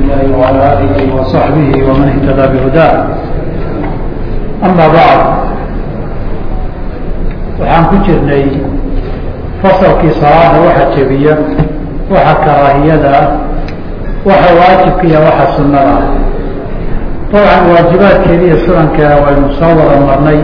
الله وعلى آله وصحبه ومن اهتدى بهداه أما بعد waxaan ku jirnay fasalkii salaada waxa jebiya waxa karaahiyada ah waxa waajibka iyo waxa sunada ah dabcan waajibaadkeeda iyo sunankeeda waynu soo wada marnay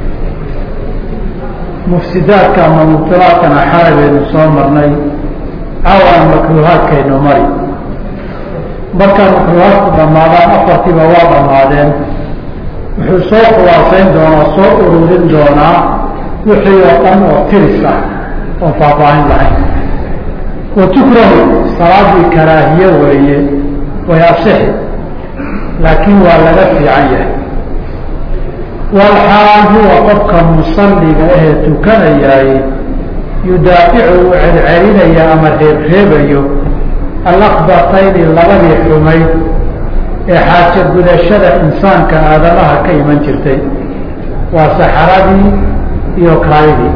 mufsidaadka ama mubtilaadkana xalay baynu soo marnay caawana makruuhaadkaynu mari markaa makruuhaadku dhammaadaan afartiiba waa dhammaadeen wuxuu soo khulaasayn doonaa soo ururin doonaa wixii oo dhan oo tiris ah oon faahfaahin lahayn wa tukrahu salaadii karaahiye weeye way asixi laakiin waa laga fiican yahay walxaal huwa qofka musalliga ahee tukanayaay yudaaficu uu celcelinaya ama reebreebayo alakbatayni labadii xumayd ee xaajo gudashada insaanka aadamaha ka iman jirtay waa saxaradii iyo kaayidii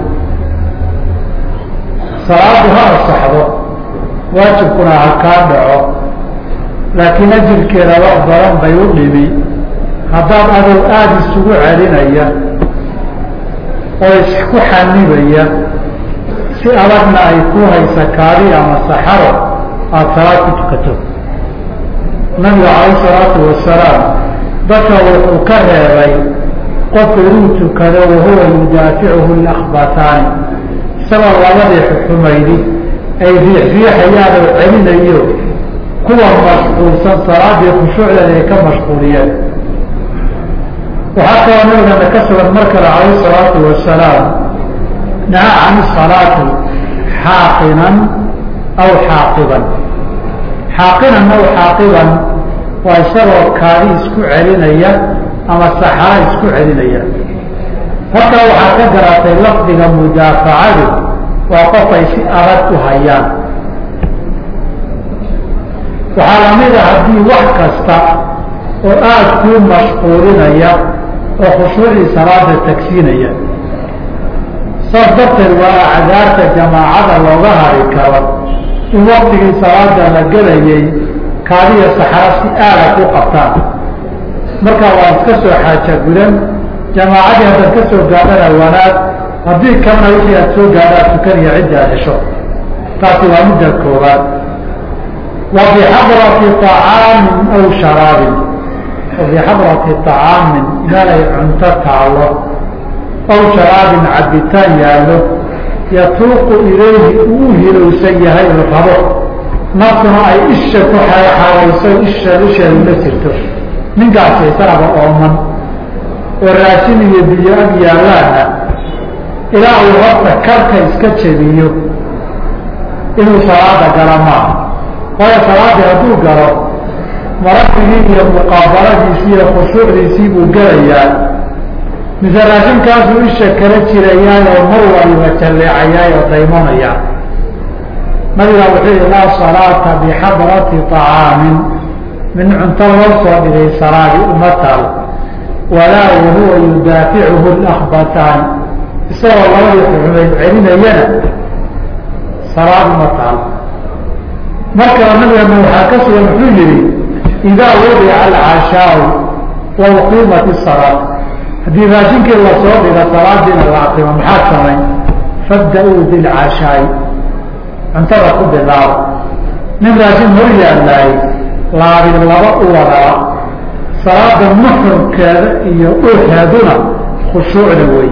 salaadu ha asaxdo waajibkuna ha kaa dhaco laakiin ajirkeeda wax badan bay u dhimi haddaad adow aada isugu celinaya oo isku xanibaya si adagna ay ku haysa kaadi ama saxaro aada salaad ku tukato nabigu calayh salaatu wasalaam dadka wuxuu ka reebay qofku inuu tukado wahuwa yudaaficuhu lakbataani isagoo labadii xumaydi ay riixriixayaan oo celinayo kuwa mashquulsan salaadii khushuucdeeda ay ka mashquuliyeen waxaa kaloo nabigana ka sugan mar kale calayh salaatu wasalaam naha can salaati xaaqinan aw xaaqiban xaaqinan aw xaaqiban waa isagoo kaadi isku celinaya ama saxara isku celinaya halkaa waxaa ka garatay lafdiga mudaafacadu waa qof ay si adag u hayaan waxaa lamid a haddii wax kasta oo aada kuu mashquulinaya oo khushuucii salaada tagsiinaya saas darteed waa acdaarta jamaacada looga hari karo in waktigii salaada la gelayay kaadiya saxara si aada ku qabtaan markaa waa iska soo xaaja gudan jamaacadii haddaad ka soo gaadhana wanaag haddii kalena wixii aad soo gaadhaa tukaniya ciddi aad hesho taasi waa midda koobaad wa bixadrati طacaamin aw sharaabin wa bixadrati طacaamin meelay cunto taalo aw sharaabin cabitaan yaallo yatuuqu ilayhi uu u hilowsan yahay oo rabo naftuna ay isha ku xaawayso isha isheedu la jirto ninkaasi isagaba ooman oo raashin iyo biyo ag yaallaana ilaa uu horta karka iska jebiyo inuu salaada gala maaha waayo salaadii hadduu galo marafigii iyo muqaabaladiisii iyo khushuucdiisii buu gelayaa mise raashinkaasuu isha kala jirayaayoo mar waliba jalleecayaay oo daymonayaa nabiga wuxuu yihi laa salaata bixadrati طacaamin min cunto loo soo dhigay salaadi uma taal walaa wahuwa yudaaficuhu lakbataani isagoo labadii xumayd celinayana salaad uma taal markaba nabigana waxaa ka sugan wuxuu yihi idaa wadica alcashaau wa uqiimat الsalaa haddii raashinkii lasoo dhiga salaadiina la aqimo maxaad samayn fabda-uu bilcashaai cuntada ku bilaabo nin raashin hor yaalaay laabin laba u wadaa salaada muxrimkeeda iyo urheeduna khushuucda wey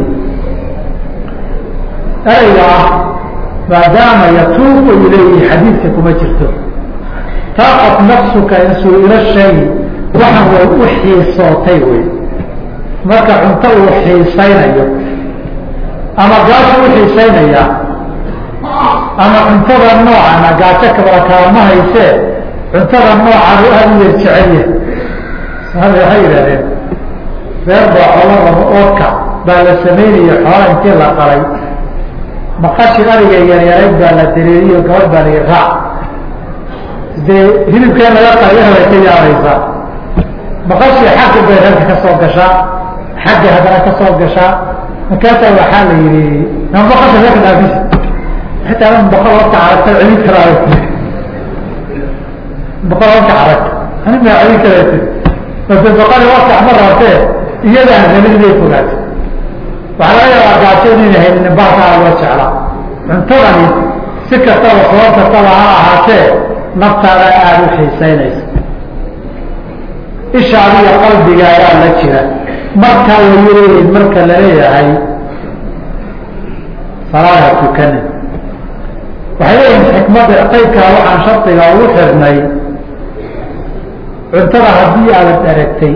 ereyga ah maadaama yatuuqu ilayhi xadiidka kuma jirto taaqat nafsuka in su-ilo shay waxan way u xiisootay wey marka cunto uu xiisaynayo ama gaasho u xiisaynaya ama cuntada noocana gaajo kabala kaama haysee cuntada noocan u aada u yar jecelya waxay yidhahdeen reer baa xoola rabo oodka baa la sameynaya xoola intii la qalay maqashi ariga yaryarayd baa la dareeriyo gabadh baa layi raac dee hilibkeen laga qalay way ka yaabaysaa maqashii xagga bay reerka ka soo gashaa xagga haddana ka soo gashaa markaasaa waxaa la yihi ma maqasha reerka dhaafis xitaa boqol horta aragta celin karaayo boqol horta arag ani maa celin karati base baqali wakax ma rabtee iyadaan helin inay fogaatay waxaa laga yaabaa gaajo inayna helin baakaa loo jeclaa cuntadani si kastaba sabab kastaba ha ahaatee naftaada aada u xiisaynaysa ishaadiyo qalbigaagaa la jira markaa wayaleeyihin marka laleeyahay salaada tukanin waxay leeyihin xikmadda qaybkaa waxaan shardiga ugu xirnay cuntada haddii aadad aragtay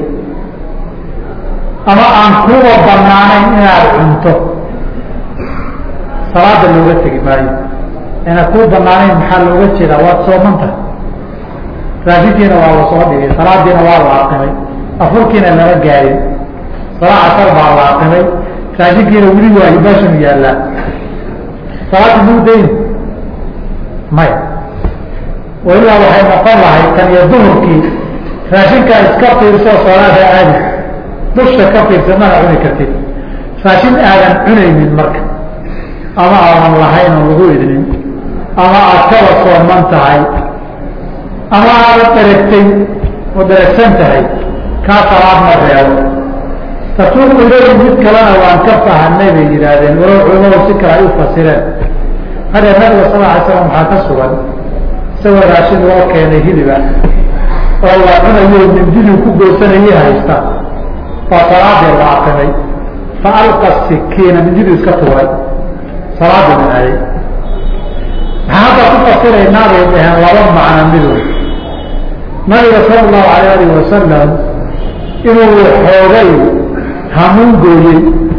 ama aan kuuba banaanayn inaad cunto salaada looga tegi maayo ina kuu banaanayn maxaa looga jeedaa waad soomanta raashinkiina waa la soo dhigay salaadiina waa la aqimay afurkiina lama gaarin salaa casar baa la aqimay raashinkiina weli waa hibaashanu yaallaa salaada muu dayn maya ilaa waxay noqon lahay kan iyo duhurkii raashinkaa iska fiirsoo salaada aadi dusha ka fiirsa mana cuni kartid raashin aadan cunaynin marka ama aadan lahayn oo lagu idnin ama aad kaba sooman tahay ama aada daragtay oo daragsan tahay kaa salaad ma reebo tatuuqu ilayhi mid kalena waan ka fahanay bay yidhaahdeen walow culamadu si kale ay u fasireen hadee nabiga sal alay slam waxaa ka sugan isagoo raashin loo keenay hiliba oo la cunayo mindidii ku goosanayay haysta baa salaadii la aqimay fa alqa sikiina mindidii iska tuuray salaadii minayay maxaa hadda ku fasiraynaa bay dhaheen laba macno midood nabiga sala allahu alayh alih wasalam inuu xoogay hamuun gooyey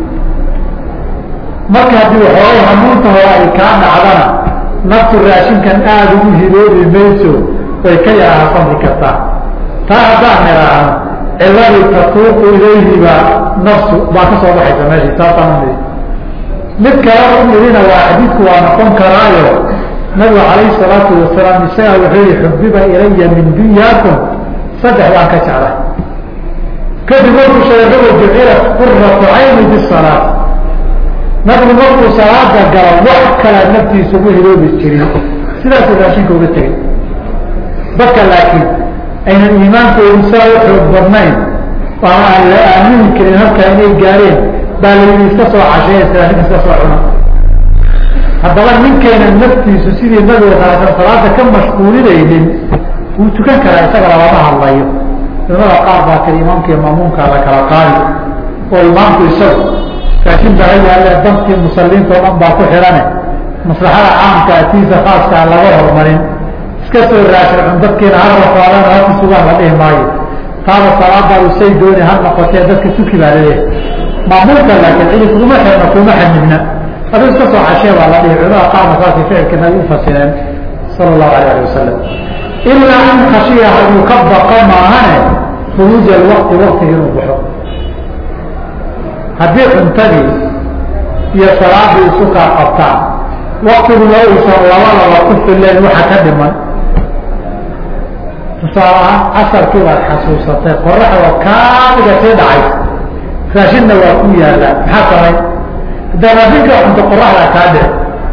marka haddii xoogay hamuunta hore ay kaa dhacdana naftu raashinkan aada ugu hiloobi mayso way ka yaraha samri kartaa taa haddaan niraahno ciladii tatuuqu ilayhiba nafsu baa ka soo baxaysa meeshii saasaan mid kale u midina waa xadiidku waa noqon karaayo nabigu calayhi salaatu wasalaam isagaa wuxuu yihi xubiba ilaya min dunyaakum saddex baan ka jeclay kadib markuu sheegaba jucilat quratu cayni bisalaat nabigu markuu salaada galo wax kala naftiisa ugu hiloobi jirin sidaasuu raashinka uga tegay dadka laakiin aynan iimaankoodu saa u xoog badnayn ama aan la aamini karin halkaa inay gaareen baa la yidhi iska soo casheeya raashinka iska soo cuna haddaba ninkeena naftiisu sidii nabiga salaasan salaada ka mashquulinaynin wuu tukan karaa isaga lalama hadlayo culamada qaar baa kale imaamka iyo maamuumkaa la kala qaadi oo imaamku isagu raashin baa yaale dantii musaliinta o dhan baa ku xidhane maslaxada caamka atiisa khaaskaa laga hormarin iska soo raashin cun dadkiina ha rafaadaan haka sugaan la dhihi maayo taaba salaadaadu say dooni ha noqotee dadka suki baa laleeyahay maamuumka laakiin cidi kuma xirna kuma xanibna adu iska soo cashee baa la dhihi culamada qaarna saasay ficilka nabi u fasireen sala allahu alayh ali wasalam ilaa an khashiya haduu ka baqa maahane khuruuj alwaqti waktiga inuu baxo haddii cuntadii iyo salaadii isu kaa qabtaan waktiguna uusan labadaba ku fileen waxa ka dhiman tusaalahaan casarkii baad xasuusatay qoraxda kaamiga sii dhacay raashinna waa ku yaalaa maxaa samay haddaa raashinka cunto qoraxdaa kaa dhici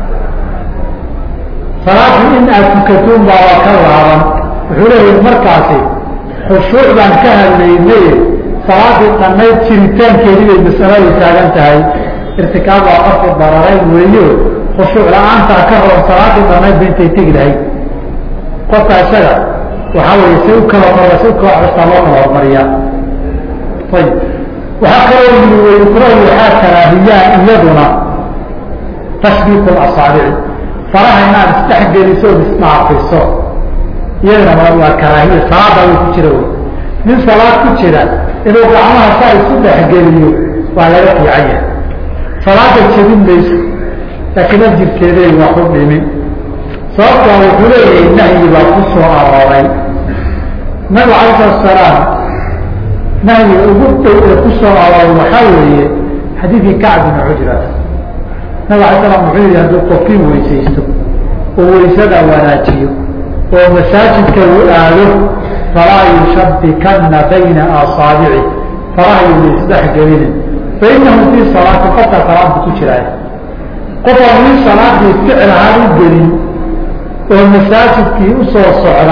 salaadii in aad tukatuun baaba ka laaban wuxuu leeyahi markaasi khushuuc baan ka hadlaynay salaadii dhannayd jiritaankeedii bay masaladu taagan tahay irtikaab waa qofku dararayn weeyo khushuuc la-aantaa ka roon salaadii dhannayd ba intay tegi lahayd qofka isaga waxaa weeye si u kala hor si u kala custaa loo kala hormariyaa ayib waxaa kaloo yii wayukrahu waxaa karaahiyaan iyaduna tashbiiku asaabici faraha inaad isdhexgeliso od isdhaafiso iyadana waa karaahiya salaada way ku jira wey nin salaad ku jira inuu gacmaha saa isu dhexgeliyo waa laga fiican yahay salaada jebin mayso laakiin ajirkeeday waa ku dhimin sababtaa wuxuu leeyahay nahyi baa ku soo arooray nabigu alay salatu salaam nahyiga ugu dhow ee ku soo arooray waxaa weeye xadiidkii kacb bina cujrat nabig alay slam wuxuu yihi hadduu qofkii weysaysto oo weysada wanaajiyo oo masaajidka uu aado falaa yushabikana bayna asaabici faraha yuna isdhexgelinin fainahu fii salaati qofkaa salaadbu ku jiraay qof aan wii salaadii ficil ahaan u gelin oo masaajidkii usoo socda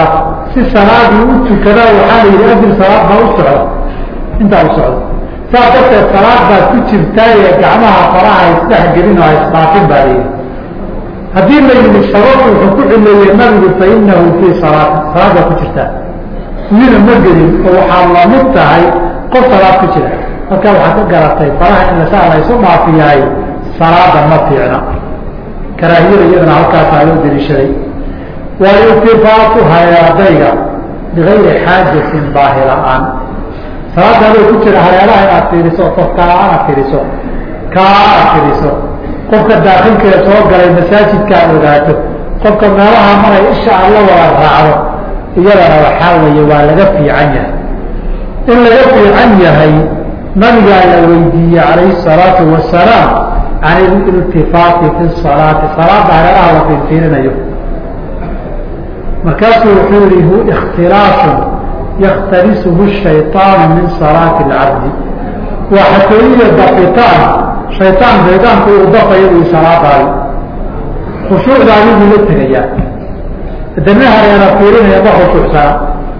si salaadii u tukada waxaa la yidhi adil salaad baa u socda intaa u socda saas darteed salaad baad ku jirtaa ee gacmaha faraha isdhex gelin oo isdhaafin baa la yidhi haddii la yidhi sababtu wuxuu ku cileeyey nabigu fa inahu fii salaati salaad baa ku jirtaa wina ma gelin oo waxaa lamid tahay qof salaad ku jira halkaa waxaad ka garatay faraha in lasaa la isu dhaafiyahay salaada ma fiicna karaahiyada iyadana halkaasaa loo deliishaday waliltifaatu hareerdayga bigayri xaajatin baahi la-aan salaada adoo ku jira hareeraha inaad fiiriso qofkaa aad fiiriso kaa aad fiiriso qofka daakilkeeda soo galay masaajidka aad ogaato qofka meelaha maray isha aad la wada raacdo iyadana waxaa weeye waa laga fiican yahay in laga fiican yahay nabigaa la weydiiyey calayhi salaatu wasalaam can ililtifaati fi salaati salaada hareeraha la fiirfiirinayo markaasuu wuxuu yihi hu ikhtilaasun yakhtalisuhu shayطaanu min salaati اlcabdi waa xatooyiya dafitaan shayطaan shaydaanku uu dafayo ui salaadaadi khushuucdaadi buu la tegayaa dana hareera fiirinaya ma khushuucsana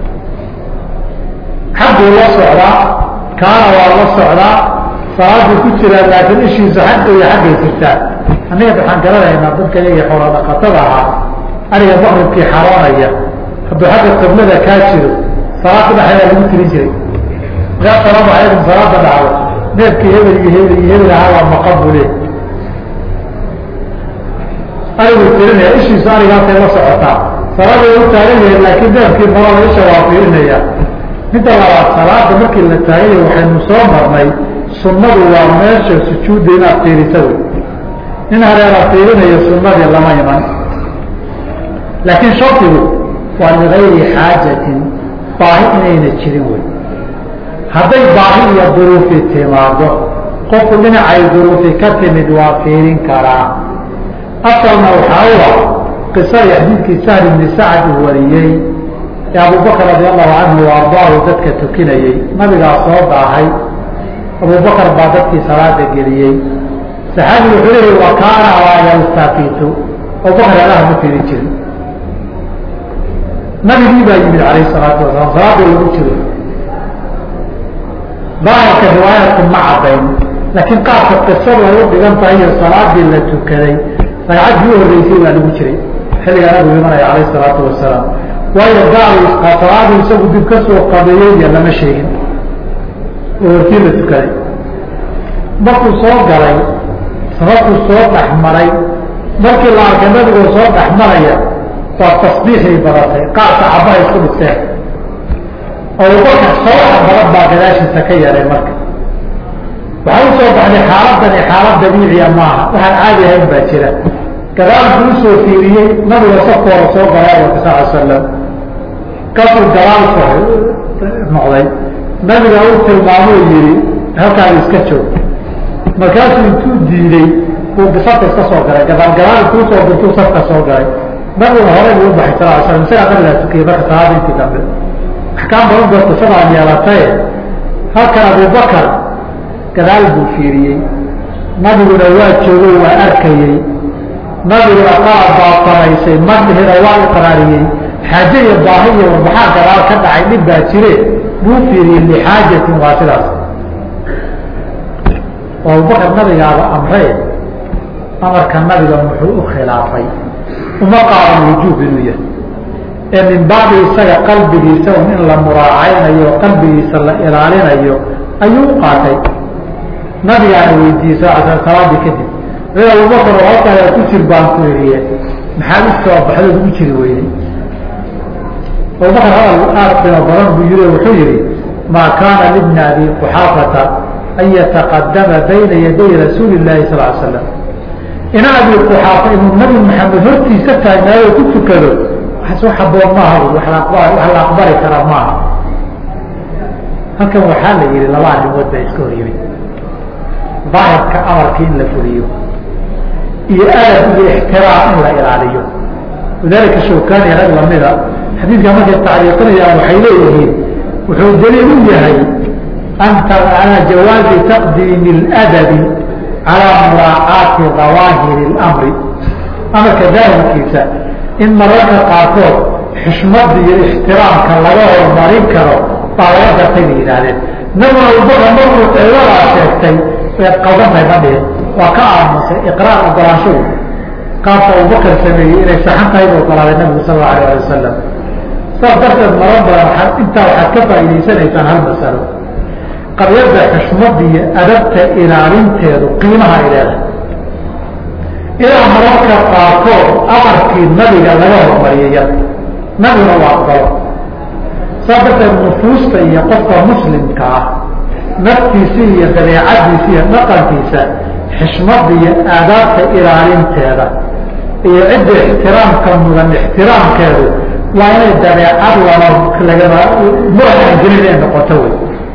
xagguu la socdaa kaana waa la socdaa salaaduu ku jiraa laakiin ishiisu xagga iyo xaggay jirtaa annaga waxaan garanaynaa dadka iyaga xoola dhaqatada ahaa ariga maqribkii xaroonaya hadduu xagga qiblada kaa jiro salaada dhexeeda lagu tirin jiray markaa salaamu calaykum salaada dhacdo neefkii hebel iyo hebel iyo hebel ahaa waa maqan buu leey ariguu tirinaya ishiisu arigaasay la socotaa salaada u taagan yahay laakiin neefkii marada isha waa fiirinaya midda labaad salaada markii la taaganya waxaynu soo marnay sunnadu waa meesha sujuudda inaad fiirisa wey nin hareera fiirinayo sunnadii lama iman laakiin shardigu waa ligayri xaajatin baahi inayna jirin wey hadday baahi iyo duruufi timaado qofku dhinacay duruufi ka timid waa fiirin karaa asalna waxaa u ah qisadii xadiidkii sahl ibni sacad uu wariyey ee abubakr radi allahu canhu wa ardaahu dadka tukinayey nabigaa soo daahay abubakar baa dadkii salaada geliyey saxaabigu wuxuu leeyahy wa kaana laa yaltafitu abubakar alaha ma fiirin jirin nabigii baa yimid calayh salaatu wasalaam salaada lagu jiro daahirka riwaayaadku ma cadayn laakiin qaabka qisadu ay u dhigan tahay iyo salaadii la tukaday ragcaddii u horreysay baa lagu jiray xilligaa nabigu imanaya calayh salaatu wasalaam waayo gaal salaadu isagu dib ka soo qabeeyey iyo lama sheegin oo hortii la tukaday markuu soo galay sababkuu soo dhex maray markii la arkay nabigoo soo dhex maraya waa tasbiixay badatay qaarka cabaha isku dhigteen abubakar sawaxa badan baa gadaashiisa ka yeelay marka waxaa u soo baxday xaaladani xaalad dabiiciya maaha waxaan caadi ahayn baa jira gadaalku usoo fiiriyey nabiga safkooda soo galay abarka sal slam kasuu gadaal noqday nabiga u tilmaamuu yihi halkaan iska joog markaasuu intuu diiday uu safka iska soo galay gadaal gadaal kuusoo dirtuu safka soo galay nabiga horey buu ubaxay sal slam isagaa nabigaa tukiyey marka salaada intii dambe axkaam badan baa qisadaan yeelataye halkan abubakar gadaal buu fiiriyey nabiguna waa joogay waa arkayey nabiguna qaab baa samaysay madhina waa iqraariyey xaaje iyo baahi iyo warbaxaa gadaal ka dhacay dhib baa jire buu fiiriyey lixaajatin waa sidaas oo abubakar nabigaaba amree amarka nabiga muxuu u khilaafay uma qaadan wujuub inuu yahay ee min baabi isaga qalbigiisa un in la muraacaynayo o qalbigiisa la ilaalinayo ayuu u qaatay nabigaana weydiiyey sal sl salaadii kadib a abubakar oo halkaa ku jir baan ku iriye maxaad u soo baxdood ugu jiri weyday abubakar hadal aad qimo badan buu yiri wuxuu yihi maa kaana libni abi quxaafata an yataqadama bayna yaday rasuuli llahi sal l slam ina abi quxaafa inuu nabi maxamed hortiisa taagnaayo ku tukado waxaas haboon maaha wax la aqbali kara maaha halkan waxaa la yihi laba arrimood baa iska hor yimid daahirka amarka in la fuliyo iyo adab iyo ixtiraam in la ilaaliyo lidalika shawkani rag lamida xadiidka markay tacliiqinayaan waxay leeyihiin wuxuu daliil u yahay ala jawaazi taqdiimi اladabi calaa muraacaati dawaahiri اlamri amarka daahirkiisa in mararka qaarkood xishmada iyo ixtiraamka laga horumarin karo baa laga gartay bay yidhaahdeen nabiguna abubakar markuu ciidadaa sheegtay waad qaldantahay ma dhihin waa ka aamusay iqraar ogolaanshahu qaabka abubakar sameeyey inay saxan tahay bu ogolaaday nabigu sal allau alayh ali wasalam saas darteed marar badan intaa waxaad ka faa'idaysanaysaan hal masalo qabyadda xushmada iyo adabta ilaalinteedu qiimaha ay leedahay ilaa mararka qaarkood amarkii nabiga laga hormariyay yar nabiguna waa aqbalo saas darteed nufuusta iyo qofka muslimka ah naftiisa iyo dabeecadiisa iyo dhaqankiisa xishmada iyo aadaabta ilaalinteeda iyo cidda ixtiraamka mudan ixtiraamkeedu waa inay dabeecad lama lagama muraxan gelin ay noqoto wey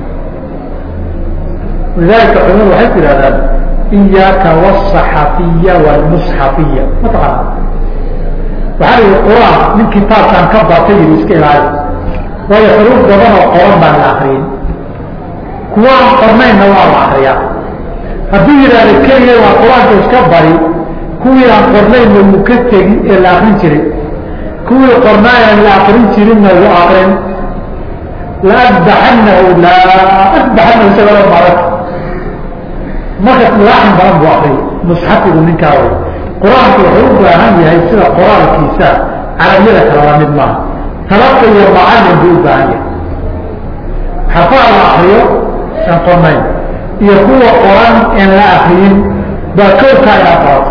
lidalika culimadu waxay ku yihahdaan iyaaka wاsaxafiya wاlmusxafiya mataqaana waxaa la yihi quraan nin kitaabkan ka bartay yiri iska ilaali waayo xuruuf badan oo qoran baan la akriyin kuwaan qornaynna waa la akriyaa hadduu yidhahdo keliya waa qur-aanka iska bari kuwii aan qornaynna wuu ka tegi ee la akrin jiray kuwii qornaayan la akrin jirinna wuu akrin la adbaxanahu la adbaxanahu isagoo marak marka laaxin badan buu akriyay musxafigu ninkaa way qur-aanku wuxuu u baahan yahay sida qoraalkiisa carabiyada kalala mid maaha talaqa iyo macalin buu u baahan yahay xafaa la akriyo aan qornayn iyo kuwa qoran en la akriyin baa kowkaa inaa qorato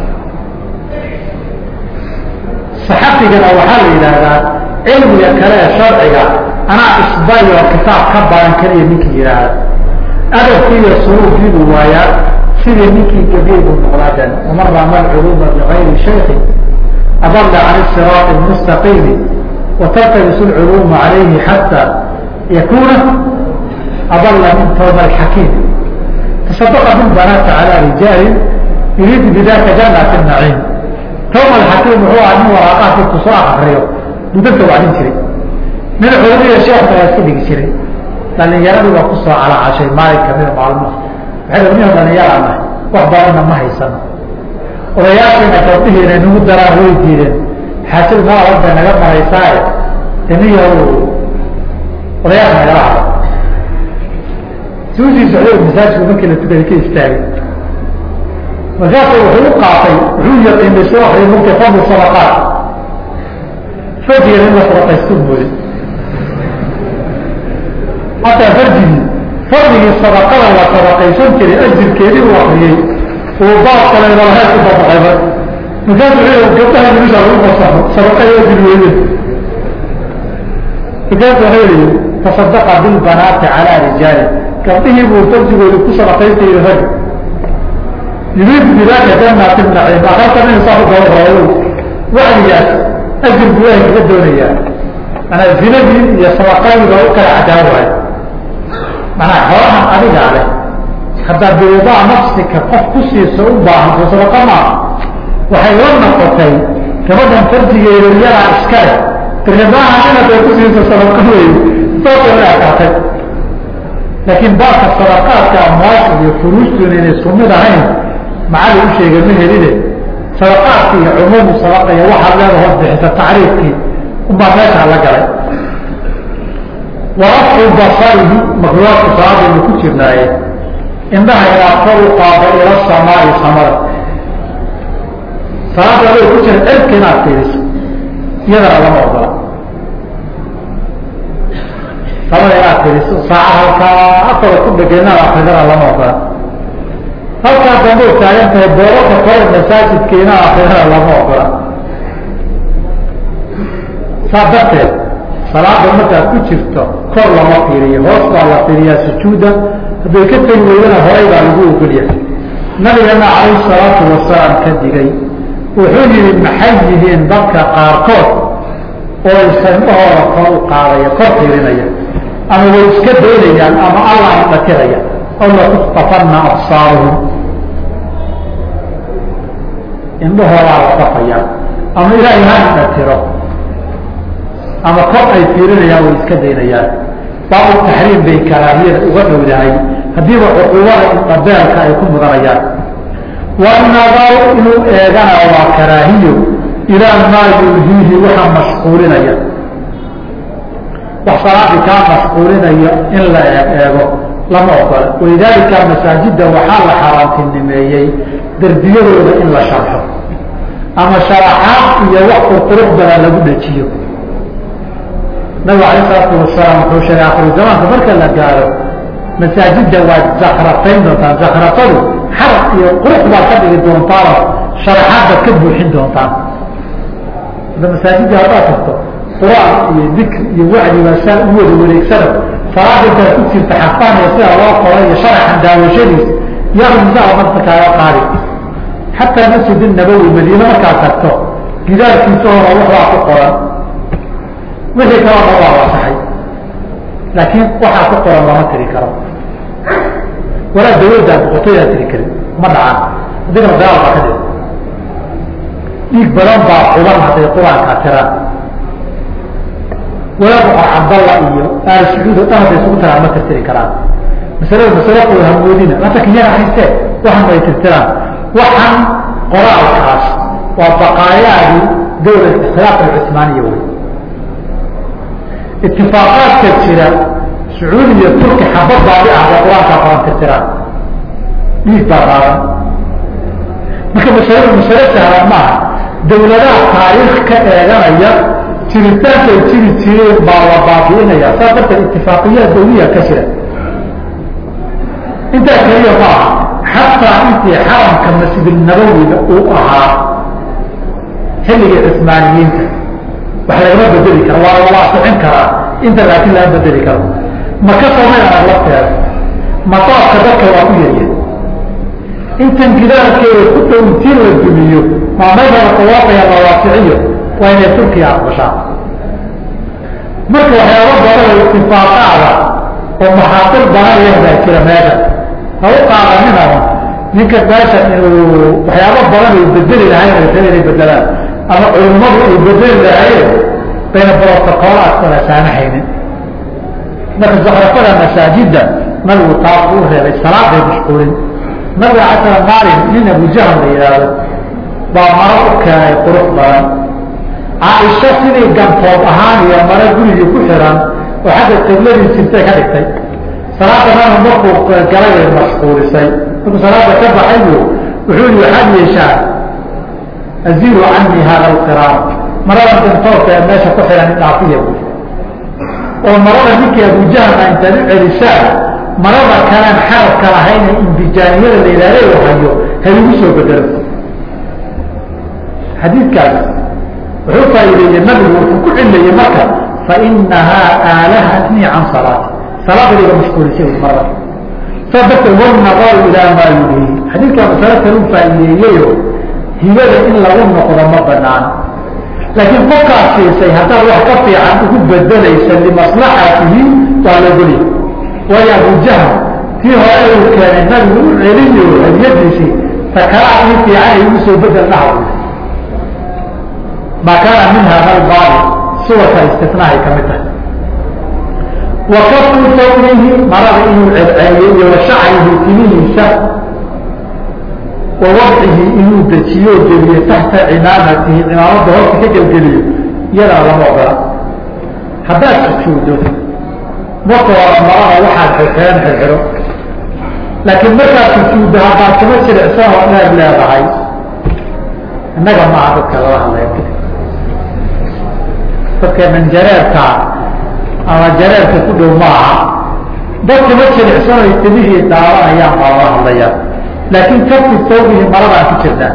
saxafigana waxaa la yidhaahdaa cilmiga kale ee sharciga anaa isbay oo kitaab ka baran keliya ninkii yidhaahda adabkii iyo suruufkii buu waayaa sidii ninkii gabiy buu noqdaaden waman rama alculuuma bigayri shaykin adalla can siraati mustaqiimi wataltabisu lculuuma calayhi xataa yakuna adalla min tawba alxakiim taصadaqa min banaata calى rijaalin yuriidu bidaka janati naciim tawba alxakiim wuxuu aha nin waraaqaha dadku soo akriyo budanta wacdin jiray nin culumada sheekha waa iska dhigi jiray dhalinyaradii baa kusoo calaacashay maalin kamida maalmaha waxay niho dhalinyara nahay wax badanna ma haysano odayaashiina gabdhihiina nagu daraan way diideen xaajad mala hor bay naga maraysaaye daniya odayaasha nagala hado suusii socday masaajidku markii la tukaday ka istaagay markaasu wuxuu u qaatay wuxuu yaqiinay soo akriya markay fadlu sadaqaat farjigeena in la sadaqaystu mooday hataa farjigii fadligii sadaqada la sadaqaysan jiray ajirkeedii uu akriyey uu baab kale malaheed ku dabaqayba markaasu wuxuu gabdhaha wilisha lagu fasaxo sadaqada ajir weyde markaasu wuxuu yihi tasadaqa bilbanaati calaa rijaali gabdhihii buu farjigooda ku sadaqaysta yihi rag yuriidu bidaaka janati naciim akalka nin saa u gaba raayo wacdigaas ajir buu ilahay kaga doonayaa manaa zinadii iyo sadaqadii baa u kala cadaan waay manaa xoolahan adigaa leh haddaa biwadaa nafsika qof ku siiso u baahanto sadaqa maaha waxay la noqotay gabadhan farjigeeda yadaa iska leh tirnimaaha inaad ay ku siiso sadaqa wey saasoo la akaatay laakiin baabka sadaqaadka amwaasha iyo furuustuna inay isku mid ahayn macali u sheegay ma helide sadaqaadki iyo cumuumu sadaqa iyo waxaad leeda hoos bixisa tacriifkii unbaa meeshaa la galay warafcu basarihi makruuaadku salaadaynu ku jirnaaye indhaha inaad kor u qaado ila samaai samada salaada aday ku jira cirka inaad fiiriso iyadana lama ogola samada inaad fiiriso saacad halkaa afada ku dhega inaad akridana lama ogola halkaa dambe u taagan tahay boorarka kore masaajidka inaad akridana lama ogola saa darteed salaada markaad ku jirto kor lama fiiriyo hoos baa la fiiriyaa sujuuda hadday ka tegi weydana horay baa lagu ogolyahay nabigana calayhi salaatu wasalaam ka digay wuxuu yihi maxay yihiin dadka qaarkood oo isandhahooda kor u qaadaya kor fiirinaya ama way iska daynayaan ama allah indhatiraya aw latuktafanna absaaruhum indhahoodaa la dafayaa ama ilaahay ha indhatiro ama kor ay fiirinayaan way iska daynayaan baabu taxriim bay karaahiyada uga dhowdahay haddiiba cuquubada indhabeelka ay ku mudanayaan wanadaru inuu eegana waa karaahiyo ilaa maa yulhiihi waxa mashquulinaya wax salaadii kaa mashquulinaya in la eego lama ogola walidaalika masaajidda waxaa la xaaraantinimeeyey derbiyadooda in la sharxo ama sharaxaad iyo wax qurqurux badan lagu dhajiyo nabigu alayh salaatu wasalaam wuxuu sheegay akhiru zamaanka marka la gaaro masaajidda waad zakratayn doontaan zakratadu xaraf iyo qurux baad ka dhigi doontaanoo sharaxaad baad ka buuxin doontaan ada masaajidda haddaad tagto qur-aan iyo dikr iyo wacdi baa saa u wada wareegsano salaada intaad ku jirta xafaan iyo sida loo qoray iyo sharaxan daawashadiis yaqmisaa marta kaaga qaadi xataa masjid nabowi madiine markaad tagto gidaarkiisa hora waxbaa ku qoran wixii kaloo dhan waa wasaxay laakiin waxaa ku qoran lama tiri karo walaa dawladdaa boqortooydaa tiri karin ma dhacaan haddii kala dagaal baa ka dhig dhiig badan baa xuban hadday qur-aanka tiraan walaa boqor cabdalla iyo aal sacuud o dhan hadday isugu tiraan ma tirtiri karaan masalada masalo kooda hamoodina hata kiyana haystee waxan bay tirtiraan waxan qoraalkaas waa baqaayaadii dawla ikhtilaaf alcuثmaaniya wey itifaaqaadka jira sacuudi iyo turki xabad baadi ah bay qur-aankaa qoran tirtiraan dhiig baa qaadan marka masaladu masalo sahlan maaha dawladaha taariikh ka eeganaya jiritaankay jiri jireen baa la baabi'inaya saas darteed itifaaqiyaa dawliya ka jira intaa keliya ma aha xataa intii xaramka masjidnabowiga uu ahaa xilligii cismaaniyiinta wax lagama bedeli karo waa la waasicin karaa inta laakiin laga bedeli karo maka soomay arag lafteeda mataafka dadka waa ku yarya intan gidaarkeeda ku dhow intii la dumiyo maameydana tawaaqaya la waasiciyo waa inay turkiya aqbashaa marka waxyaaba badan oo itifaaqaada oo maxaatir badanaya baa jira meesha ha u qaadaninaba ninka meesha inuu waxyaaba badan ay bedeli lahayn ay raba inay bedelaan ama culimmadu ay bedeli lahaayeen bayna brotocoolaad kala saamahaynin marka zakrafada masaajidda nabigu taas uu reebay salaaday mashquulin nabiga casala maalin nin abujahal la yidhaahdo baa maro u keenay qurux badan caaisho sidii gantoob ahaan iyo maro gurigii ku xiran oo xagga qibladii jirtay ka dhigtay salaada nabi markuu galay bay mashquulisay markuu salaada ka baxay bu wuxuu yihi waxaad yeeshaan azilu canii hada alqiraam marada gantoobka ee meesha ku xiran idhaafiya bu oo marada ninkii abujahalna intaad u celisaan marada kaleen xarabka lahayna imbijaaniyada la yidhahda hayo haligu soo bedelo xadiidkaas wuxuu faa'iideeyey nabigu wuxuu ku cilayey marka fainahaa aalahatnii can salaati salaada iga mashquulisay marada saa darteed walnadaru ilaa maa yulhi xadiidkaa masalo kale u faa'iideeyeyo hibada in lagu noqdo ma banaan laakiin qofkaad siisay haddaad wax ka fiican ugu bedelaysa limaslaxatihi waa lagoli waayo abujahl tii hore uu keenay nabigu u celiyo hadiyadiisii takalaad ii fiican ay ugu soo bedel dhaha maa kaana min hada albaali suwarka istifnaahay ka mid tahay wa kafu sawrihi marada inuu celceliyo iyo wa shacrihi timihiisa wa wadcihi inuu dejiyo geliyo taxta cimaamatihi cimaamada horta ka gelgeliyo iyadana lama ogola haddaad sujuudo marka hore marada waxaad xirxiran xirxiro laakiin markaad sujuuddo haddaad kuma jilicsan oo dheer leedahay innaga maaha dadka lala hadlaya dadka manjareerka ama jareerka ku dhow maaha dad kuma jilicsan oy timihii daawanayaan baa lala hadlaya laakiin kafi sawbihi maradaan ku jirnaa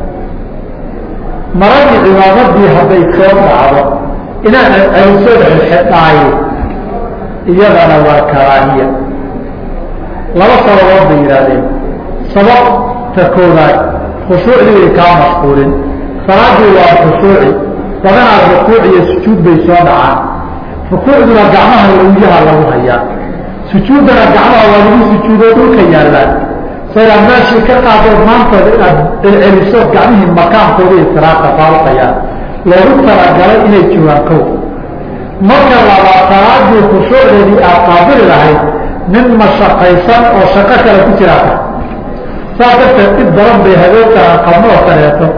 maradii cimaamadii hadday soo dhacdo inaad celiso xidhaayo iyadana waa karaahiya laba sababood bay yidhaahdeen sababta koodaad khushuucdii bay kaa mashquulin salaadii waa khushuuci badanaad rukuuc iyo sujuud bay soo dhacaan rukuucduna gacmaha lawyaha lagu hayaa sujuuddana gacmaha waa lagu sujuudoo dhulka yaallaan so inaad meeshii ka qaadood maantooda inaad celceliso gacmihii makaankooda istiraaqka faaruqayaan loogu talagalay inay joogaan kow marka labaad salaadii khushuucdeedii aad qaabili lahayd nin mashaqaysan oo shaqo kale ku jiraata saa darteed dhib badan bay habeenkaa qabno oo kaleeto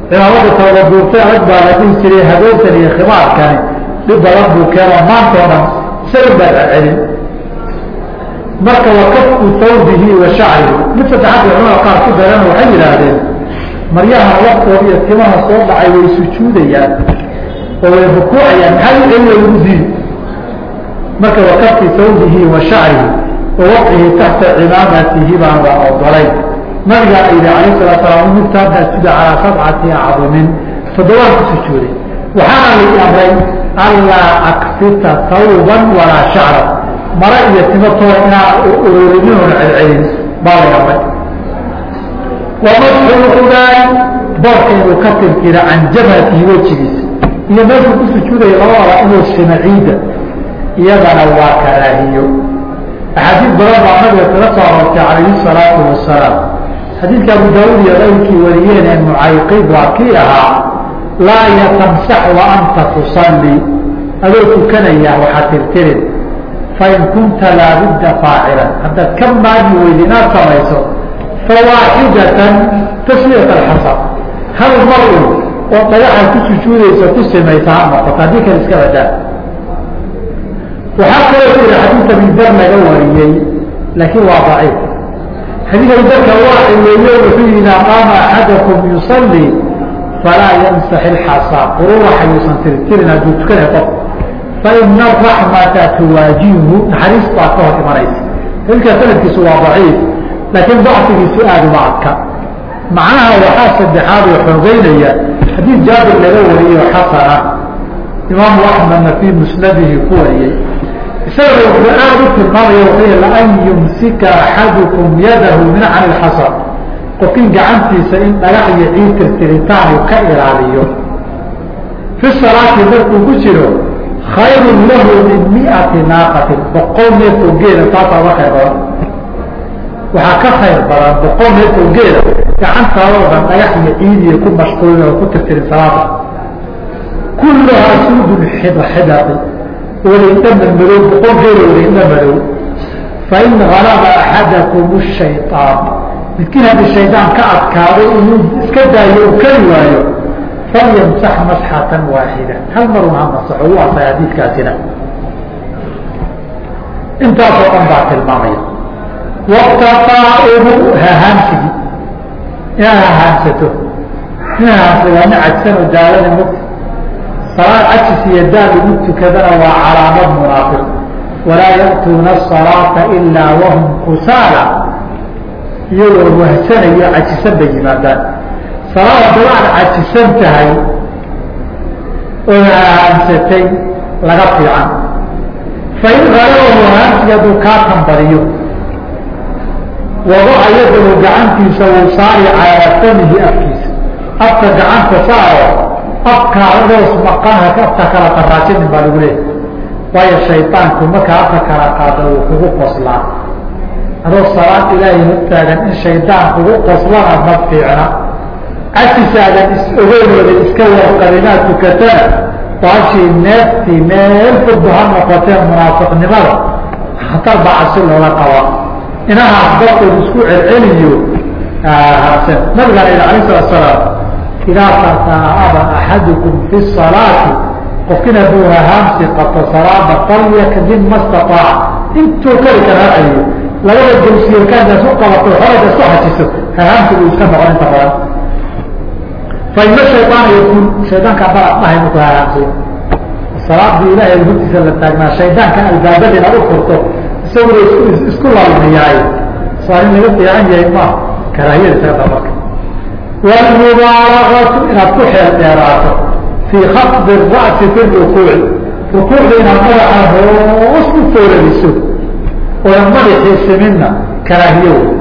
cimaamada toobaduurtay adag baa la dhihi jiray habeentan iyo khimaarkani dhib badan buu keeno maantao dhan isaga baa celcelin marka wakafku tawbihi wa shacrihi mid saddexaad bay culamada qaar ku dareen waxay yidhaahdeen maryaha laftooda iyo timaha soo dhacay way sujuudayaan oo way rukuucayaan maxaa u celina lagu diidi marka wakafki tawbihi wa shacrihi wa waqcihi taxta cimaamatihi baan la ogolayn nabigaa yidhi alayh salatu salaam umirta an asjuda calaa sabcati acdumin toddobaan ku sujuuday waxaana lii amray anlaa aksita tawban walaa shacra mara iyo timatooda inaan ururinin celcelin baa lay amray wamasxulqudaay boorka inuu ka tirtira can jabhatihi wejigiisa iyo meeshuu ku sujuudaya labadaba inuu sima ciidda iyadana waa karaahiyo axaadiis badan baa nabiga kaga soo aroortay calayhi salaatu wasalaam xadiidka abu daauud iyo qayrkii wariyeen ee mucayqib waa kii ahaa laa yatamsax wa anta tusalli adoo tukanaya waxaa tirtirin fain kunta laabudda faacilan haddaad ka maagi weyda inaad samayso fawaaxidatan taswiyat alxasab hal mar un oo dhagaxaad ku sujuudaysa ku simaysa ha noqoto haddii kale iska badaa waxaa kaloo ku yihi xadiidka bidar laga wariyey laakiin waa daciif xadiidka bidarka waa cileeyo wuxuu yihi idaa qaama axadakum yusalli falaa yamsax ilxasa quruuraxa yuusan tirtirin hadduu tukanaya qof faina araxmata tuwaajihu naxariis baa ka hor imanaysa xadiidka sanadkiisu waa daciif laakiin dacfigiisu aada uma adka macnaha waxaa saddexaad oo xoogeynaya xadiid jaabir laga wariyo xasana imaamu axmedna fii musnadihi ku wariyey isagana wuxuu aada u tilmaamaya wuxuu laan yumsika axadukum yadahu min can ilxasar qofkin gacantiisa in dhagax iyo ciid tirtiritaan uu ka ilaaliyo fi salaati markuu ku jiro khayrun lahu min miati naaqatin boqol neefoo geela taasaa uga khayr badan waxaa ka khayr badan boqol neefoo geela gacantaadoo dhan dhagax iyo ciidiya ku mashquulin oo ku tirtirin salaada kulluhaa suudun xidxidaqi walaydhama madow boqol geela walaydha madow fain galaba axadakum shayطaan midkiin haddii shaydaan ka adkaaday inuu iska daayo u kari waayo falyamsax masxatan waaxida hal marun ha masaxo u asay xadiidkaasina intaasoo dhan baa tilmaamaya waqtaqaa'ibu hahaamsigi inaad hahaamsato nin hahaamsa waa nin cajsan oo daalada mugta salaad cajis iyo daal lagu tukadana waa calaamad munaafiq walaa ya'tuuna asalaata ilaa wahum kusaala iyagoo wahsanayo cajisan bay yimaadaan salaad haddaba aad cajisan tahay oo hahaamsatay laga fiican fain halabahu hahaamsiga hadduu kaa tambadiyo wadaca yadahu gacantiisa wuu saari calaa famihi afkiisa afka gacanta saaro afkaadadoos maqanha afka kala qaraasinin baa lagu leeyahy waayo shaydaanku markaa afka kala qaada wuu kugu qoslaa adoo salaad ilaahay hortaagan in shaydaan kugu qoslana ma fiicna casisaadan is-ogeynooda iska warqabinaad tukatana baashii neeftii meel fudba ha noqotee munaafiqnimada khatar baa cabsi looga qabaa inahaas dartood isku celceliyo habsan nabigaan ila alayh salatu salaam idaa tataaba axadukum fi salaati qofkin hadduu hahaamsi qabto salaada falyakdim ma staaaca intuu kari kara ha celiyo labada gelsiyo kaantaas u qabato horayda isku xajiso hahaamsi buu iska noqon inta badan faima shayطaana yakun shaydaanka barad dhahay markuu hahaamsay salaadii ilaahay hortiisa la taagnaa shaydaanka albaabada inaad u furto isaguna isku laalmiyaay saa in laga fiican yahay ma karaahiyada isaga marka wlmubaalagatu inaad ku xeel dheeraato fii khafdi ra'si fi rukuuci rukuucda inaad madaxa hoos u fooradiso oodan madaxii siminna karaahiyo wey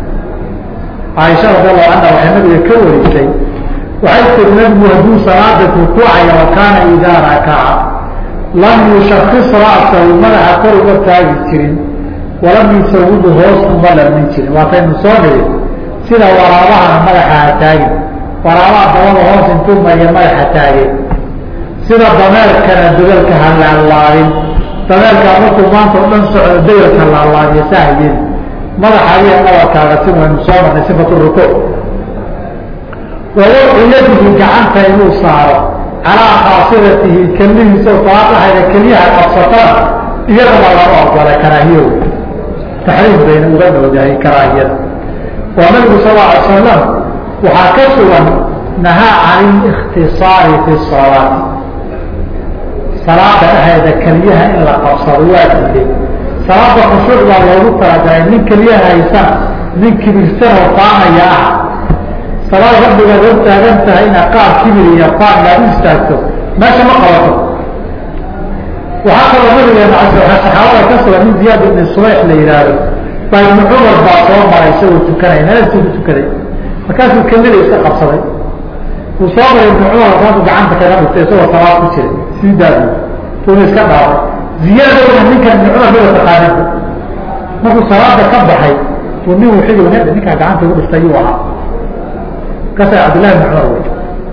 caaisha radi allahu canha waxay nabiga ka warisay waxay tiri nabigu hadduu salaada rukuucaya wa kaana idaa rakaca lam yushakis ra'sahu madaxa kor uga taagi jirin walam yusawidu hoos uma lamin jirin waataynu soo niri sida waraabahana madaxa ha taagin waraabaha dabada hoos intuu mariya madaxa taageen sida dameerkana dagalka ha laalaabin dameerkaa markuu maanta o dhan socdo dagalka laalaabiya sahayen madaxa adiga dhabarkaaga si waynu soo marnay sifatu rukuuc wawadcu yadihi gacanta inuu saaro calaa khaasiratihi kelmihiisa salaadahayda keliyaha qabsatana iyadana lama ogola karaahiyo taxriim bayna uga dhowdahay karaahiyada waa nabigu sal alay salam waxaa ka sugan nahaa can ikhtisaari fi salaati salaada dhexeeda keliyaha in la qabsado waa diiday salaada khushuuc baa loogu talagalay nin keliyaha haysan nin kibirsan oo faanaya ah salaad rabbigaad hor taagan tahay inaad qaar kibir iyo faan aad u istaagto meesha ma qabato waxaa kaloo nabigeena saxaabada ka sugan nin ziyaad ibni subayx la yihaahdo baa ibnu cumar baa soo maray isagoo tukanay meeltuu ku tukaday markaasuu kamida iska qabsaday uu soo maray ibnu cumar markaasuu gacanta kaga dhigtay isagoo salaad ku jiray sii daadi uuna iska dhaafay ziyaadowna ninkan ibnu cumar maba taqaaninba markuu salaada ka baxay uu nin wuxuu yii ninkaa gacanta ugu dhiftay yuu ahaa markaasa cabdillahi ibn cumar wey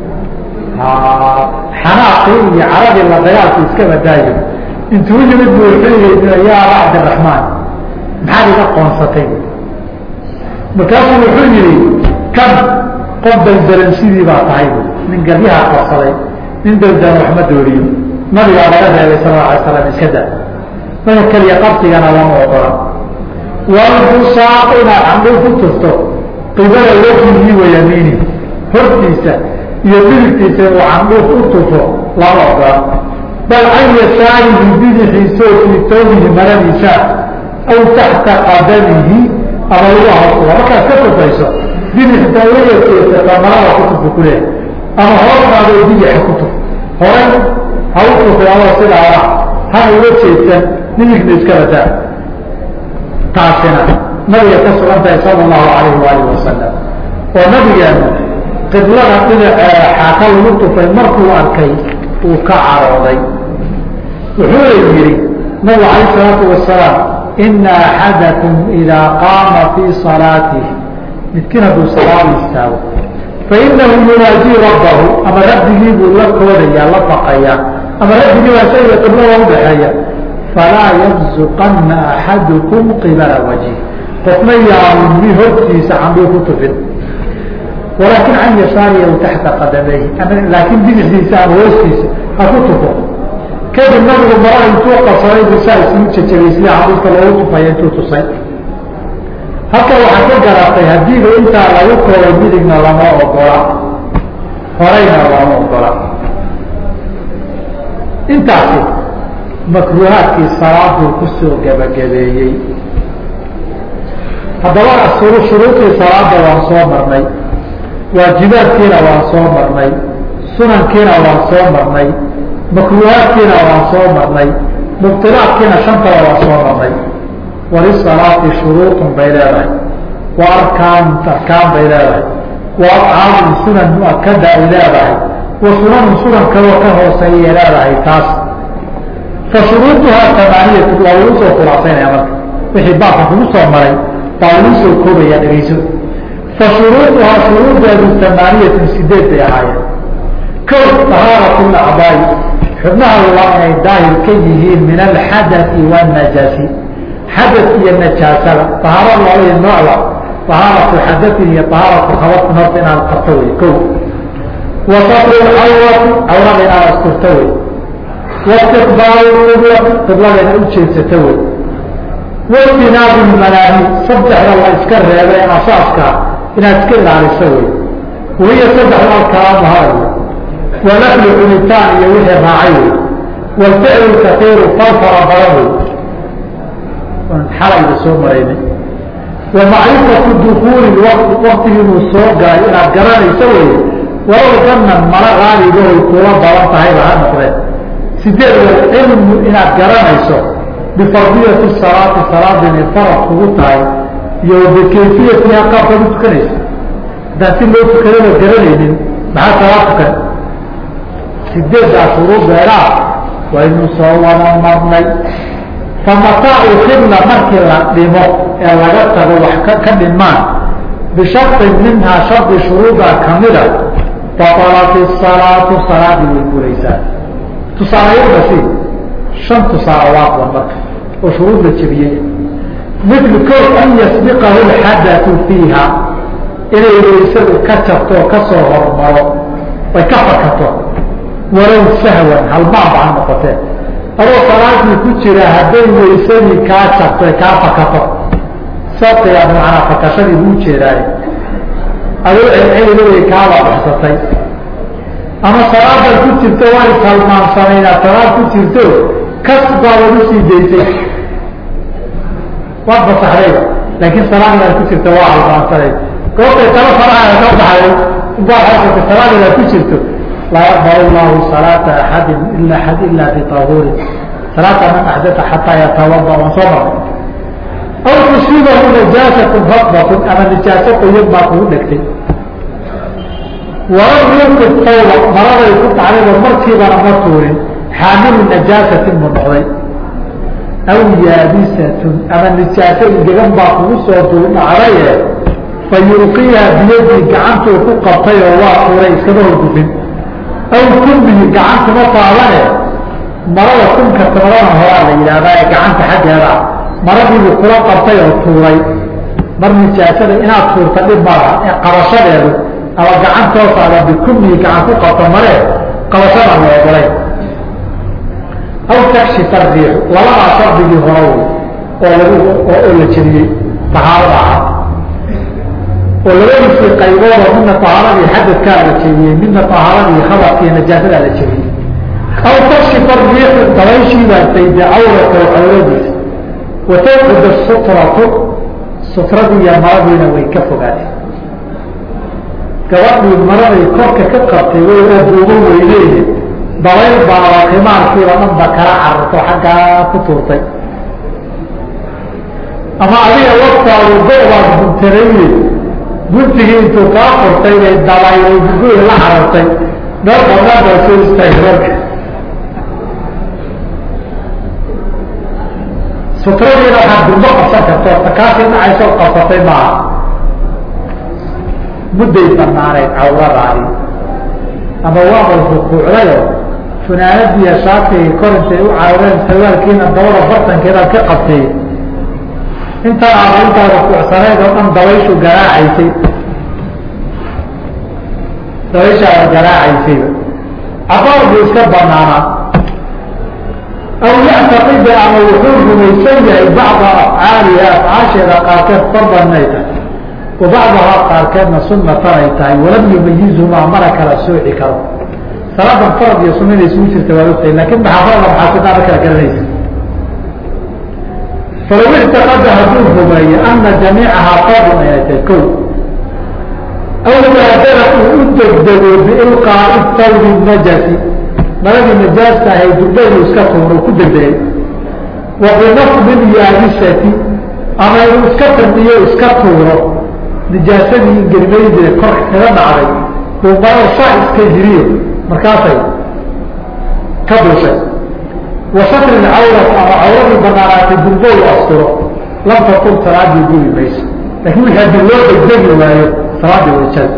xanaaqii iyo caradii la dagaalku iska badaayo intuu yimid bu wuxuu yihi ya aba cabdiraxmaan maxaad iga qoonsatay markaasuu wuxuu yihi kan qof daldalan sidii baa tahay nin galyaha qabsaday nin daldalan waxma dooriyo nabigaa laga reebay sal la alay slam iska da maka keliya qabsigana lama ogola walbusaaq inaad candhuu ku turto qibala wejihii wayamiini hortiisa iyo bidigtiisa inuu candhuuf u tufo lama ogola bal can yasaarihi bidixiisoo fii tawbihi maradiisa aw taxta qadamihi ama lagu hoosuga markaad ka tufayso bidixta wayarkeesata marada ku tufu ku leehay ama hoostaado bidixa ku tuf horay ha u tufay adoo sidaada hana uga jeedsan midigna iska badaa taasina nabiga ka sugan tahay sala allahu alayhi waalihi wasalam oo nabigeenu qiblada dhinaceeda xaaka lagu tufay markuu arkay uu ka carooday wuxuuna yihi nabigu alayh salaatu wasalaam ina axadakum idaa qaama fii salaatih midkiin hadduu salaada istaago fainahu yunaajii rabbahu ama rabbigii buu la koodaya la baqaya ama rabbigii baa shayga qiblada udhaxeeya falaa yabzuqanna axadukum qibala wajhi qofna yaanu mi hortiisa candhuu ku tufin walaakin can yasaarihi aw taxta qadamayhi laakiin bidixdiisa ama hoostiisa ha ku tufo kadib nabigu mara intuu qasaday buu saa isuu jajabisay xadiiska loogu tufaya intuu tusay halka waxaa ka garatay haddiiba intaa lagu koobay midigna lama ogola horeyna lama ogola intaasi makruuhaadkii salaaduu kusoo gebagabeeyey haddaba shuruudii salaada waan soo marnay waajibaadkiina waan soo marnay sunankiina waan soo marnay makruuhaadkiina waan soo marnay mubtilaadkiina shantaba waan soo marnay walisalaati shuruuطun bay leedahay wa arkaan arkaan bay leedahay wa afcaalun sunan muakada ay leedahay wa sunanun sunan kaloo ka hooseeyay leedahay taas fa shuruuduhaa amaaniyatu waa lagu soo khulaasaynaya marka wixii baabka kugu soo maray baa lagu soo koobaya dhegeyso fa shuruuduhaa shuruudeedu amaaniyatun sideed bay ahaayeen kow tahaaratu lacdaai xubnaha waa inay daahir ka yihiin min alxadai wاnajaasi xadad iyo najaasada ahaaro labadii noocda ahaaratu xadain iyo ahaaratu khabatin horta inaad qabto wey ko wa satru cawrati cawrada inaad asturto wey waistiqbaalu qiblati qiblada inaad ujeedsato wey watinaabu manaahi saddexda la iska reebay asaaska inaad iska ilaaliso wey wahiya saddexda alkalaamu hada wey walaflu cunitaan iyo wixii raacay wey walficlu kaiiru fal fara badan wey xalayda soo maraynay wa macrifatu dukuuli waqti waktigii inuu soo galay inaad garanayso wey walow kanan mala qaalibahoy kula badan tahayba ha noqdeen sideed wa cilmu inaad garanayso bifardiyati salaati salaada inay farad kugu tahay iyo bikayfiyatiha qaabkaad u tukanaysa haddaan si loo tukadaba garanaynin maxaa salaad tukan sideeddaa shuruudeedaa waynu soo wada marnay famataa ukibla markii la dhimo ee laga tago wax ka dhimaan bisharin minhaa shardi shuruudaa kamida batalat salaatu salaadii way buraysaa tusaalayaasi shan tusaalawaadba marka oo shuruud la jebiyey mil ko an yasbiqahu lxadatu fiiha inay waysadu ka jabto oo kasoo hormaro ay ka fakato walow sahwan halmaanba ha noqotee adoo salaadii ku jira hadday waysadii kaa jabto ay kaa fakato sabtiga macnaa fakashadii buu jeedaaye adoo celcelina way kaaba baxsatay ama salaadaad ku jirto waa ishalmaansanay inaad salaad ku jirto kas baabad usii daysay waad fasaxdayba laakiin salaad inaad ku jirto waa halmaansanay goobtay talo faraha ka baxday ubaa xasata salaad inaad ku jirto laa yaqbal llahu salaata axadin ila axad ila bitahuurin salaata man axdata xataa yatawada waan soo marnay aw tusiibahu najaasatun radbatun ama nijaaso qoyan baa kugu dhegtay walam yuqid tawba maraday ku dhacdayba markiibana ma tuurin xaamilu najaasatin mu noqday aw yaabisatun ama nijaaso ingegan baa kugu soo duu dhacdaye fa yulqiiha biyadii gacantuu ku qabtay oo waa tuuray iskama horgufin aw kumbihi gacantuma taabane marada kunka tamadana horaa la yidhahdaa ee gacanta xaggeeda maradiibuu kula qabtay oo tuuray mar nijaasada inaad tuurta dhib malaha ee qabashadeedu ama gacantoosaada bikumnihi gacan ku qabto mare qabashada la ogolay aw takshifa riixu labadaa shardigii hore oo lagu oo la jebiyey tahaarada ahaa oo labadiisii qayboodoo midna tahaaradii xadadkaa la jebiyey midna tahaaradii khabarkii najaasadaa la jebiyey aw takshifa riixu dabayshiibaa sayde cawrata cawradiisa watawxud sutratu sutradii iyo maradiina way ka fogaatay gabadhii maraday korka ka qabtay way oo duubo weyneeye dabayl baaba khimaarkiiba dhanba kala cararto xaggaa ku tuurtay ama adiga waftaadu go-baad buntarayye guntigii intuu kaa furtay bay dabaylay buguhi la carartay meel badnaa soo istaagay sutradiina waxaad durmo qabsan karto takaasii dhacaysoo qabsatay maaha mudday banaanayd cawradaadi ama waabal rukuucdayo funaanadiiya shaatiga kor intay u carareen sawaalkiina dabada bartankeedaad ka qabtay intaa aada intaa rukuucsanayd oo dhan dabayshu garaacaysay dabayshaada garaacaysayba cabaar buu iska banaanaa aw yactaqida ama wuxuu rumaysan yahay bacda afcaaliha afcaasheeda qaarkeed fardan inay tahay wa bacdahaa qaarkeedna sunatan ay tahay walam yumayizumaa mana kala sooci karo salaadan farad iyo sunna inay isugu jirta waa ogtahay lakin maxaa farada maxaa sunaa ma kala garanaysa falaw ictaqada hadduu rumeeye ana jamiicahaa fardun inay tahay ko aw baadara uu u degdego biilqaa'i tawbi najasi maradii najaasta ahay durdaynu iska tuuro ku degdegay wa binafdi yaabisati ama inuu iska tamiyo iska tuuro nijaasadii ingerimayde korka kaga dhacday buu marada saa iska jiriyo markaasay ka duushay wa satri cawrat ama cawradii banaanaatay durdo u asturo lam tatul salaadii guri mayso laakiin wixii haddii loo degdegi waayo salaadii wayjada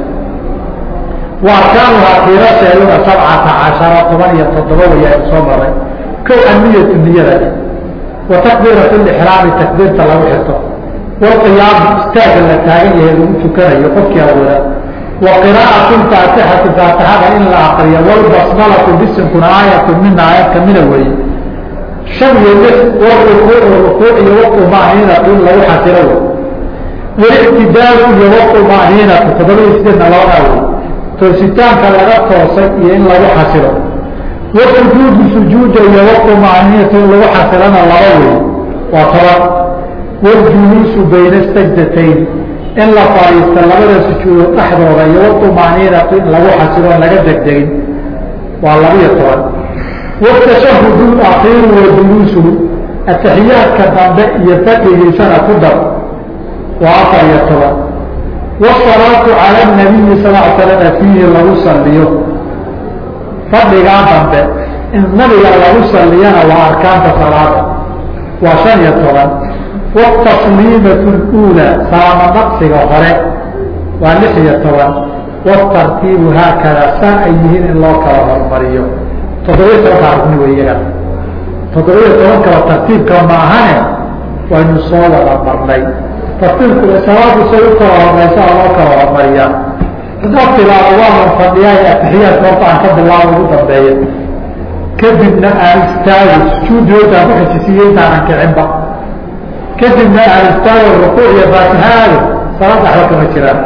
wa arkaanuhaa kiirasheeduna sabcata cashara toban iyo toddoba wayaan soo maray kow aniyatu niyada wa takbiiratu lixraami takbiirta lagu xirto walqiyaamu istaaga la taagan yahay lagu tukanayo qofkii awooda wa qiraa'atu faatixati faatixada in la akriyo walbasmalatu bisinkuna aayatu mina aayad kamida weeye shan iyo lix warukuucu rukuuc iyo waطumaaniinatu in lagu xasilo wey walictidaalu iyo waطumaaniinatu toddoba iyo sideedna labadaa wey toositaanka laga toosay iyo in lagu xasilo wasujuudu sujuuda iyo waطumaaniinatu in lagu xasilana laba wey waa toban waljuluusu bayna sajdatayn in la fadhiista labada sujuudood dhexdooda iyo waطumaaniinatu in lagu xasilo on laga degdegin waa labiyo toban watashahudu akiiru wa juluusuhu ataxiyaadka dambe iyo fadhigiisana ku dar waa afar iyo toban wsalaatu cala nabiyi sal l slama fiihi lagu saliyo fadhigaa dambe in nabiga lagu saliyana waa arkaanta salaada waa shan iyo toban wtasliimatu اuulaa salaamo naqsiga hore waa lix iyo toban wtartiibu haakada saa ay yihiin in loo kala hormariyo toddobiyo tobanka rugni wey iyagana toddobiyo tobankaba tartiibka maahane waynu soo wada marnay tartiibku salaadu say u kala horeysa loo kala hormariyaa haddaad tilaado waanan fadhiyaa ee atixiyaadka horta aan ka bilaabo ugu dambeeya kadibna aan istaago sujuudiyootaan ku xijisiiye intaanan kicinba kadibna aan istaago rukuuc iyo faatihaado salaada waxba kama jiraan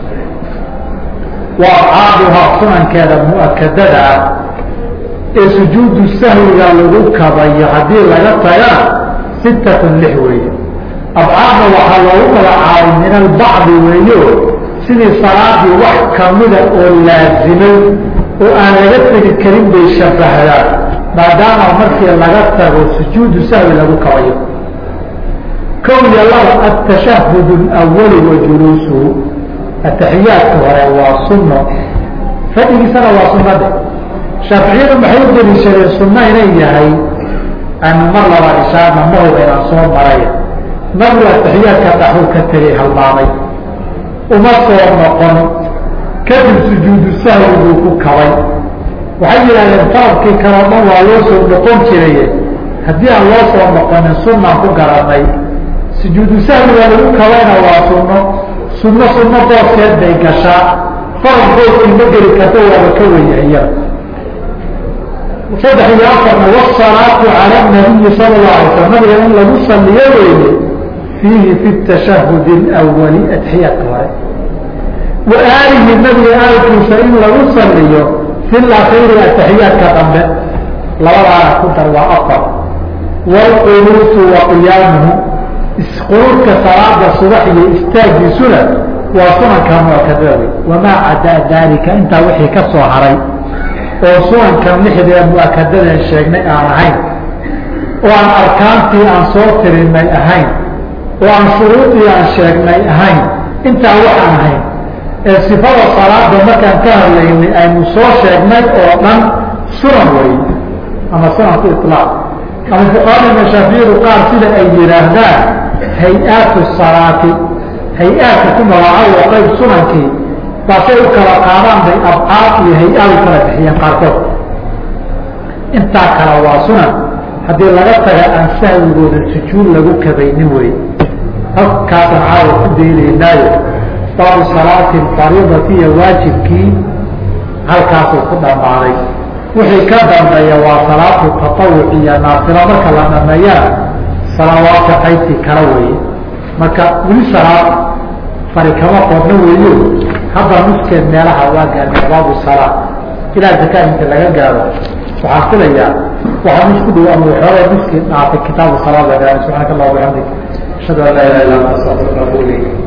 wa abcaaduhaa sunankeeda mu-akadada ah ee sujuudu sahwiga lagu kabayo haddii laga tagana sittatun lix weeye abcaadna waxaa loogu magacaabay min albacdi weeyo sidii salaadii wax kamida oo laazimay oo aan laga tegi karin bay shabahdaan maadaama markii laga tago sujuudu sahwi lagu kabayo kow iyo laba atashahud alawali wa juluusuhu ataxiyaadka hore waa sunno fadhigiisana waa sunnade shaaficiyadu maxay u daliishadeen sunno inay yahay aanu mar labaad ishaarna mahoga inaan soo maray nabigu ataxiyaadka dhaxuu ka tegay halmaamay uma soo noqon kadib sujuudu sahwi buu ku kabay waxay yidhahdeen faradkii kaleo dhan waa loo soo noqon jiraye haddii aan loo soo noqonin sunnaan ku garanay sujuudu sahwiga lagu kabayna waa sunno sunno sunno booskeed bay gashaa farad booskii ma geli karta waaba ka weyahiya saddex iyo afarna wasalaatu cala nabiyi sala allahu alay slam nabiga in lagu saliyo weeye fiihi fi tashahud alawali atxiyaadka hore wa aalihi nabiga aalkiisa in lagu saliyo fi lakhiiri ataxiyaadka dambe labadaana ku dar waa afar waalqunuutu wa qiyaamuhu isqunuudka salaada subax iyo istaagiisuna waa sunanka muakadada wamaa cadaa daalika intaa wixii ka soo haray oo sunankan lixdee muakadadan sheegnay aan ahayn oo aan arkaantii aan soo tirinay ahayn oo aan shuruudii aan sheegnay ahayn intaa waxaan ahayn ee sifada salaada markaan ka hadlaynay aynu soo sheegnay oo dhan sunan wey ama sunanku ilaaq ama fuqaada mashaaficiyadu qaar sida ay yidhaahdaan hay-aatu salaati hay-aadka ku magacaabo oo qayb sunankii baasay u kala qaadaan bay abcaad iyo hay-aad u kala bixiyeen qaarkood intaa kale waa sunan haddii laga taga aan sahwigooda sujuud lagu kabaynin wey halkaasaan caawa ku daynaynaayo baabu salaati fariidati iyo waajibkii halkaasuu ku dhammaaday wixii ka dambeeya waa salaatu tatawuc iyo naafilo marka la dhameeyana salaawaadka qaybtii kala weeye marka weli salaad fari kama qodno weeyo hadda nuskeed meelaha waa gaarnay baabu salaa ilaa zakaa inta laga gaaro waxaan filayaa waxaa nus ku dhow ama waxoogay nuskii dhaafay kitaabu salaad la gaaro subxaanaka allah bixamdik ashhadu an laa ilaha illa anta astaغfiruka wa atubu ilayk